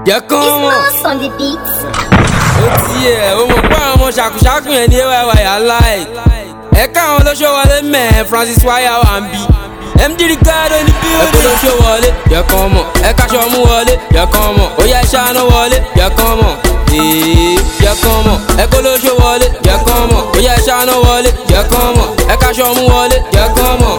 jẹ́ kán It's mọ̀. Mouse on the beat. ó tiẹ̀ o mọ̀ pé àwọn ọmọ ṣàkúṣàkùn yẹn ní ayy aláì. ẹ̀ka àwọn olóṣó wọlé mẹ́ẹ̀ francis wáyà wà ń bí. md ricardo ní bí ó ní. olóṣó wọlé jẹ́ kán mọ̀ ẹ̀ka ṣọmú wọlé jẹ́ kán mọ̀ ó yẹ ṣáná wọlé jẹ́ kán mọ̀ ee jẹ́ kán mọ̀ ẹ̀ka olóṣó wọlé jẹ́ kán mọ̀ ó yẹ ṣáná wọlé jẹ́ kán mọ̀ ẹ̀ka ṣọmú wọlé jẹ́ kán mọ̀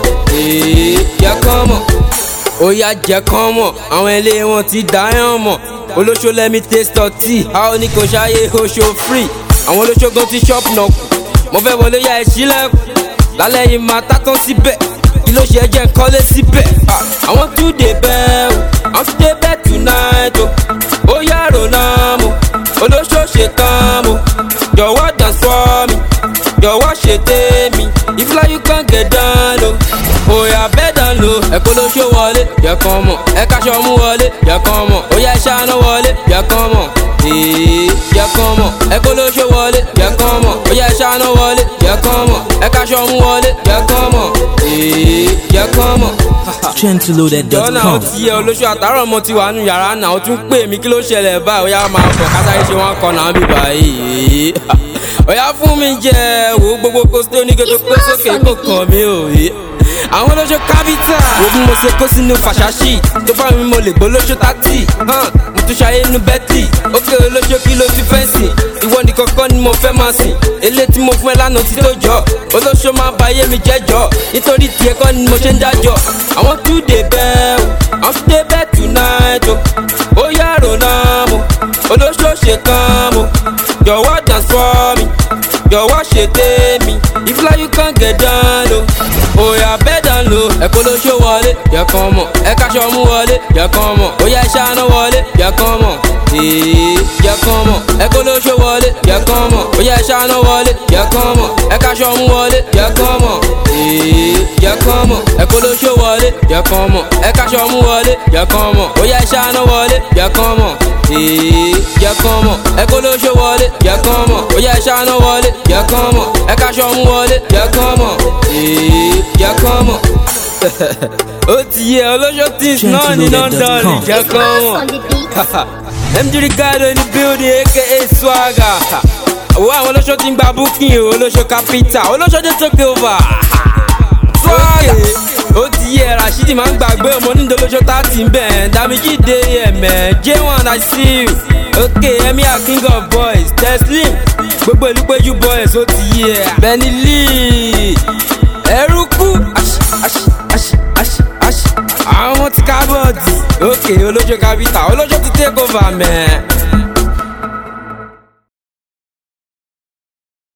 ee jẹ́ kán mọ̀ ó yá jẹ́ kán mọ̀ àwọn ilé wọn ti dáyàn mọ̀ olóṣó lẹ́mí taste ọtí a ó ní kò ṣáyé oṣó free àwọn olóṣó gan ti shop náà kù mo fẹ́ wọlé yá ẹ̀ sílẹ̀kùn lálẹ́ yìí máa tátán síbẹ̀ kí ló ṣe jẹ́ kọ́lé síbẹ̀ Ah, àwọn tún dé bẹ́ẹ̀ o àwọn tún dé bẹ́ẹ̀ tonight o ó yá rònà mo olóṣó ṣe tán mo jọ̀wọ́ dance for me jọ̀wọ́ ṣe tèmi ìfúlá you can get down o òyà bẹ́ẹ̀ dán lo ẹ̀kọ́ ló ṣó wọlé yẹ kàn mọ̀ ẹ̀ka ṣọmú wọlé yẹ kàn mọ̀ òyà ìṣáná wọlé yẹ kàn mọ̀ ee yẹ kàn mọ̀ ẹ̀kọ́ ló ṣó wọlé yẹ kàn mọ̀ òyà ìṣáná wọlé yẹ kàn mọ̀ ẹ̀ka ṣọmú wọlé yẹ kàn mọ̀ ee yẹ kàn mọ̀. jọ́nà ó Gentleloaded.com. ti yẹ olóṣù àtàrọ̀ ọmọ ti wà nù yàrá náà ó tún pè mí kí ló ṣẹlẹ̀ báyìí ó yá máa bọ̀ kásáré ṣe wọ́n kọ́ náà bí báyìí ó yá fún mi jẹ wo gbogbo kóso oníkètò kó sókè kó kàn mí ò yé àwọn olóṣù kábítà wo bí mo ṣe kó sínú fàṣàṣì tó fà mí mo lè gbó lóṣù tátì hàn mo tún ṣayé nu bẹ́tì ókè olóṣù kí ló ti fẹ́ sìn ìwọ nìkan kọ́ ni mo fẹ́ máa sìn ilé tí mo fún ẹ lánàá ti tó jọ olóṣù máa ba ayé mi jẹ́ jọ nítorí tiẹ̀ kọ́ ni mo ṣe ń dájọ́ àwọn tún dé bẹ́ẹ̀ o àwọn tún dé bẹ́ẹ̀ tonight o ó yá rònà mo olóṣù ṣe tán mo jọ̀wọ́ dance for me jọ̀wọ́ ṣe tèmi ìfúlá you can get down o òyà bẹ́ẹ̀ dán lo ẹ̀kọ́ ló ṣó wọlé yẹ kàn mọ̀ ẹ̀ka ṣọmú wọlé yẹ kàn mọ̀ òyà ìṣáná wọlé yẹ kàn mọ̀ ee yẹ kàn mọ̀ ẹ̀kọ́ ló ṣó wọlé yẹ kàn mọ̀ òyà ìṣáná wọlé yẹ kàn mọ̀ ẹ̀ka ṣọmú wọlé yẹ kàn mọ̀ ee yẹ kàn mọ̀ ẹ̀kọ́ ló ṣó wọlé yẹ kàn mọ̀ ẹ̀ka ṣọmú wọlé yẹ kàn mọ̀ òyà ìṣáná wọlé yẹ kàn mọ̀ ee yẹ kàn mọ̀ ẹ̀kọ́ ló ṣó wọlé yẹ kàn mọ̀ òyà ìṣáná wọlé yẹ kàn mọ̀ ẹ̀ka ṣọmú wọlé yẹ kàn mọ̀ ee yẹ kàn mọ̀ ó ti yẹ olóṣó things náà ní london jẹ It's kàn Mouse mọ̀ on the beat. md ricardo ní building aka swagger owó àwọn olóṣó ti ń gba booking o olóṣó capital olóṣó dé take over swagger ó ti yẹ rasheed máa ń gbàgbé ọmọ nídìí olóṣó tá a ti ń bẹ̀ damiji dé ẹ̀mẹ́ j1 i see you ok emir king of boys teslim gbogbo ìlú péjú boys ó ti yẹ benny lee ẹrú kú aṣ aṣ aṣ aṣ aṣ àwọn ọmọ ti kábọ̀dì ok olóṣó capital olóṣó ti take over mẹ́ẹ̀.